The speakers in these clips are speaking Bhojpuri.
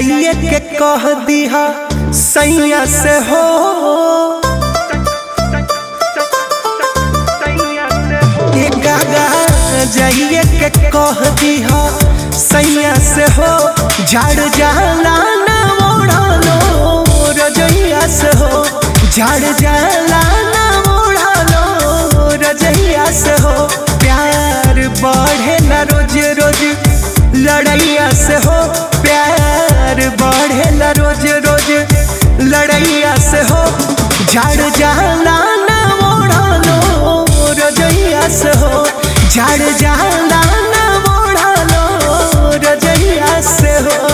जाइए के कह दिहा सैया से हो ये गागा जाइए के कह दिहा सैया से हो झाड़ जाला ना ओढ़ालो रजैया से हो झाड़ जाला ना ओढ़ालो रजैया से हो प्यार बढ़े ना रोज रोज लड़ैया से हो प्यार बढ़े ना रोज रोज लड़ैया से हो झाड़ जाला ना ओढ़ालो रजैया से हो झाड़ जाला ना ओढ़ालो रजैया से हो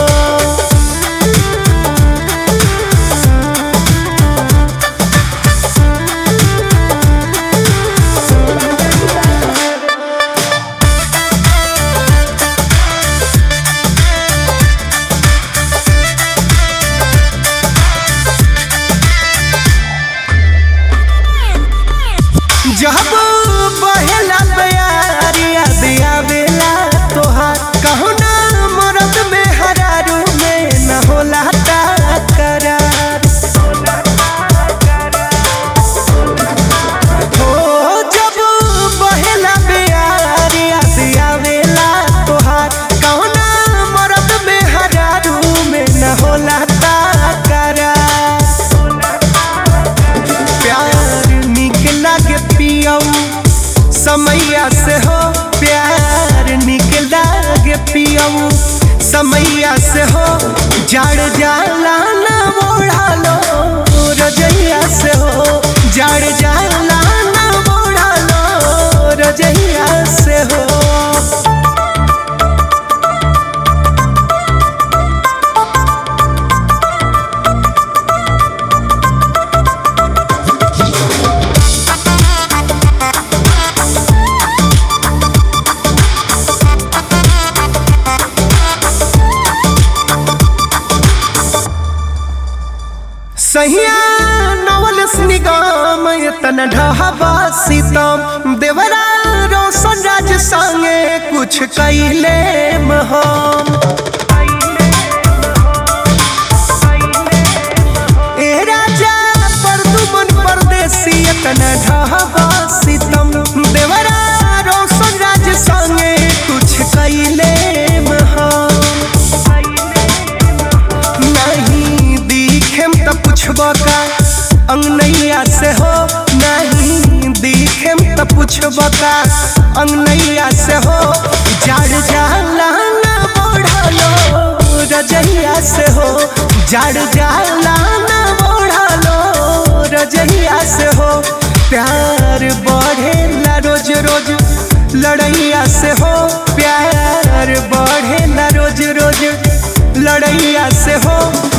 जब बहेला प्यारिया दिया बेला तोहार कहू ना मरद में हरारू में न होला करार हो जब बहेला प्यारिया दिया बेला तोहार कहू ना मरद में हरारू में न होला करार प्यार निक लागे पियऊ समैया से हो प्यार निक लागे पियऊ समैया से हो जड़ जाला ना ओढ़ालो रजैया से हो जड़ जाला ना ओढ़ालो रजैया से हो सहिया नवल निगम यतन ढहबा सीतम देवरा रोशन राज संगे कुछ कैले महम ए राजा परदुमन परदेसी यतन ढहबा सीतम देवरा रोशन राज संगे कुछ कैले महम नहीं दिखेम त पुछब का अंगनैया से हो नहीं दिखेम त पुछब का अंगनैया से हो जड़ जाला ना बढ़ालो रजैया से हो जड़ जाला ना बढ़ालो रजैया से हो प्यार बढ़े ला रोज रोज लड़ैया से हो प्यार बढ़े ला रोज रोज लड़ैया से हो